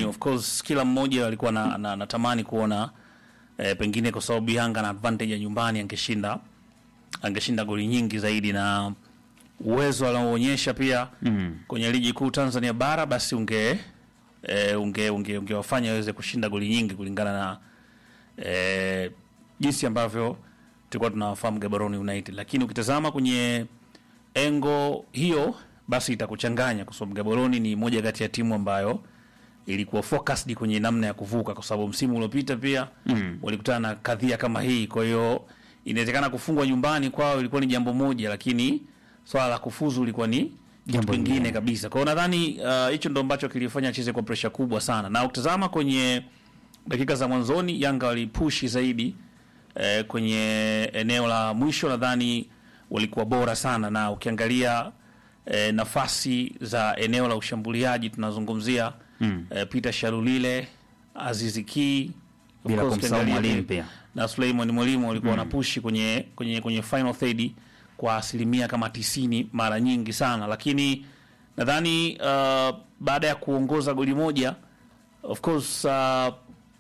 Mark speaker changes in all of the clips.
Speaker 1: of course kila mmoja alikuwa na, na, natamani kuona eh, pengine kwa sababu Yanga na advantage ya nyumbani angeshinda angeshinda goli nyingi zaidi na uwezo anaoonyesha pia mm. kwenye ligi kuu Tanzania bara basi unge eh, unge unge ungewafanya waweze kushinda goli nyingi kulingana na eh, jinsi ambavyo tulikuwa tunawafahamu Gaborone United, lakini ukitazama kwenye engo hiyo basi itakuchanganya kwa sababu Gaborone ni moja kati ya timu ambayo ilikuwa focused kwenye namna ya kuvuka, kwa sababu msimu uliopita pia mm. walikutana na kadhia kama hii. Kwa hiyo inawezekana kufungwa nyumbani kwao ilikuwa ni jambo moja, lakini swala la kufuzu ilikuwa ni kitu
Speaker 2: Jambo
Speaker 1: kingine
Speaker 2: lingine.
Speaker 1: kabisa. Kwa hiyo nadhani uh, hicho ndo ambacho kilifanya acheze kwa presha kubwa sana, na ukitazama kwenye dakika za mwanzoni Yanga walipushi zaidi eh, kwenye eneo la mwisho, nadhani walikuwa bora sana, na ukiangalia eh, nafasi za eneo la ushambuliaji tunazungumzia mm. eh, Peter Sharulile, Azizi Ki, of
Speaker 2: Bila
Speaker 1: course
Speaker 2: kumsahau
Speaker 1: ukiangalia
Speaker 2: Mwalimu
Speaker 1: ni-
Speaker 2: pia.
Speaker 1: na Suleiman Mwalimu walikuwa wanapushi kwenye, kwenye, kwenye final third kwa asilimia kama tisini mara nyingi sana, lakini nadhani uh, baada ya kuongoza goli moja of course uh,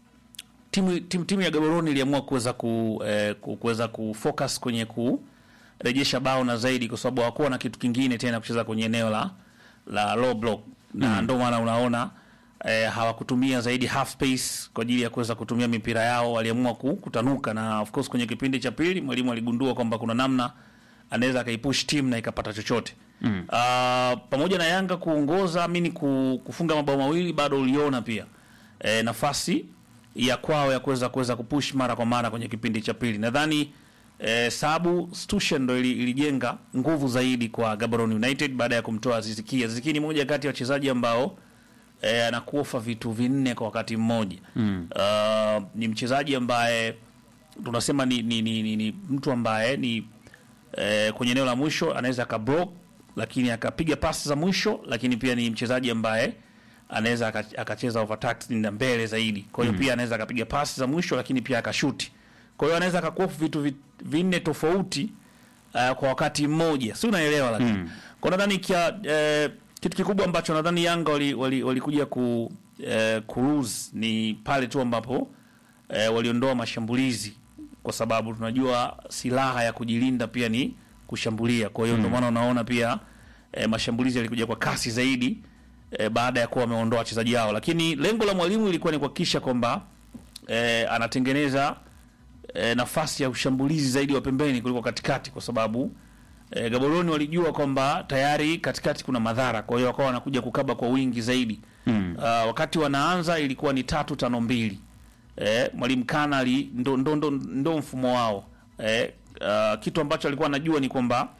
Speaker 1: timu, timu, timu ya Gaborone iliamua kuweza ku, eh, ku- kuweza kufocus kwenye kurejesha bao na zaidi, kwa sababu hawakuwa na kitu kingine tena kucheza kwenye eneo la la low block na ndio maana unaona eh, hawakutumia zaidi half space kwa ajili ya kuweza kutumia mipira yao, waliamua ku- kutanuka, na of course kwenye kipindi cha pili mwalimu aligundua kwamba kuna namna anaweza akaipush team na ikapata chochote mm. Uh, pamoja na Yanga kuongoza amini ku, kufunga mabao mawili bado uliona pia eh, nafasi ya kwao ya kuweza kuweza kupush mara kwa mara kwenye kipindi cha pili. Nadhani eh, sababu Stushen ndo ili- ilijenga nguvu zaidi kwa Gaborone United baada ya kumtoa Aziz Ki. Aziz Ki ni moja kati ya wachezaji ambao eh, anakuofa vitu vinne kwa wakati mmoja mm. Uh, ni mchezaji ambaye tunasema ni, ni, ni, ni, ni mtu ambaye ni eh, kwenye eneo la mwisho anaweza akablock lakini akapiga pasi za mwisho, lakini pia ni mchezaji ambaye anaweza aka- akacheza overtax na mbele zaidi. Kwa hiyo pia anaweza akapiga pasi za mwisho, lakini pia akashuti. Kwa hiyo anaweza akakuofu vitu vi- vinne tofauti uh, kwa wakati mmoja, si unaelewa? Lakini mm. kwa nadhani kia eh, kitu kikubwa ambacho nadhani Yanga walikuja wali, walikuja ku eh, kuruse ni pale tu ambapo eh, waliondoa mashambulizi kwa sababu tunajua silaha ya kujilinda pia ni kushambulia. Kwa hiyo ndio maana unaona pia eh, mashambulizi yalikuja kwa kasi zaidi eh, baada ya kuwa wameondoa wachezaji hao, lakini lengo la mwalimu ilikuwa ni kuhakikisha kwamba eh, anatengeneza eh, nafasi ya ushambulizi zaidi wa pembeni kuliko katikati, kwa sababu eh, Gaborone walijua kwamba tayari katikati kuna madhara, kwa hiyo wakawa wanakuja kukaba kwa wingi zaidi mm. Uh, wakati wanaanza ilikuwa ni tatu tano mbili eh, mwalimu Kanali ndo, ndo, ndo, ndo mfumo wao eh, uh, kitu ambacho alikuwa anajua ni kwamba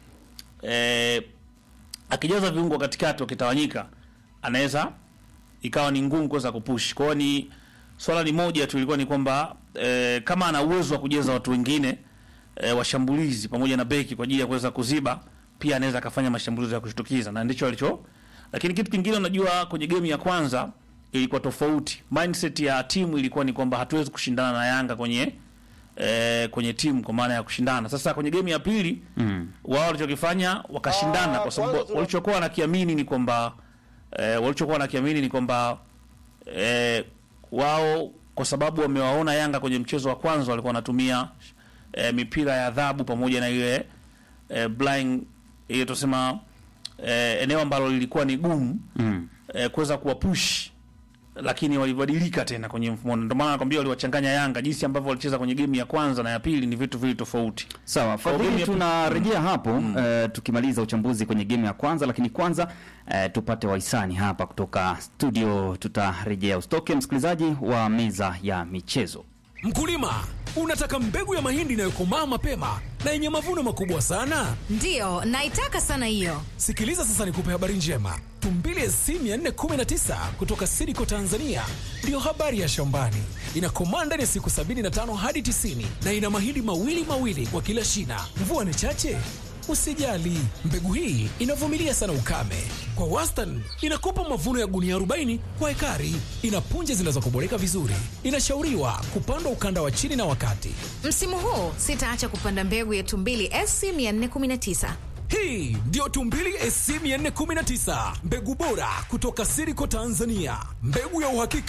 Speaker 1: eh, akijaza viungo katikati wakitawanyika, anaweza ikawa ni ngumu kuweza kupush. Kwa hiyo ni swala ni moja tu, ilikuwa ni kwamba eh, kama ana uwezo wa kujaza watu wengine eh, washambulizi pamoja na beki kwa ajili ya kuweza kuziba, pia anaweza akafanya mashambulizi ya kushtukiza, na ndicho alicho. Lakini kitu kingine, unajua kwenye game ya kwanza ilikuwa tofauti. Mindset ya timu ilikuwa ni kwamba hatuwezi kushindana na Yanga kwenye eh, kwenye timu kwa maana ya kushindana. Sasa kwenye game ya pili mm. wao walichokifanya wakashindana,
Speaker 3: Ah,
Speaker 1: kwa sababu
Speaker 3: kwanza tuna-
Speaker 1: walichokuwa wanakiamini ni kwamba eh, walichokuwa wanakiamini ni kwamba eh, wao kwa sababu wamewaona Yanga kwenye mchezo wa kwanza walikuwa wanatumia eh, mipira ya adhabu pamoja na ile eh, blind ile tusema eh, eneo ambalo lilikuwa ni gumu mm. eh, kuweza kuwapush lakini walibadilika tena kwenye mfumo. Ndio maana nakwambia waliwachanganya Yanga, jinsi ambavyo walicheza kwenye game ya kwanza na ya pili ni vitu vili tofauti.
Speaker 2: Sawa,
Speaker 1: game
Speaker 2: Fadhili,
Speaker 1: ya-
Speaker 2: tunarejea hapo eh, tukimaliza uchambuzi kwenye game ya kwanza, lakini kwanza eh, tupate wahisani hapa kutoka studio. Tutarejea, usitoke msikilizaji wa meza ya michezo.
Speaker 4: Mkulima, unataka mbegu ya mahindi inayokomaa mapema na yenye mavuno makubwa sana?
Speaker 5: Ndiyo, naitaka sana hiyo.
Speaker 4: Sikiliza sasa nikupe habari njema. Tumbili SC 419 kutoka Sidiko Tanzania ndiyo habari ya shambani. Inakomaa ndani ya siku 75 hadi 90 na ina mahindi mawili mawili kwa kila shina. Mvua ni chache? Usijali, mbegu hii inavumilia sana ukame. Kwa wastani inakupa mavuno ya gunia 40 kwa ekari. Ina punje zinazokoboleka vizuri. Inashauriwa kupandwa ukanda wa chini na wakati.
Speaker 5: Msimu huu sitaacha kupanda mbegu ya Tumbili SC 419.
Speaker 4: Hii ndiyo Tumbili SC 419, mbegu bora kutoka Siriko Tanzania, mbegu ya uhakika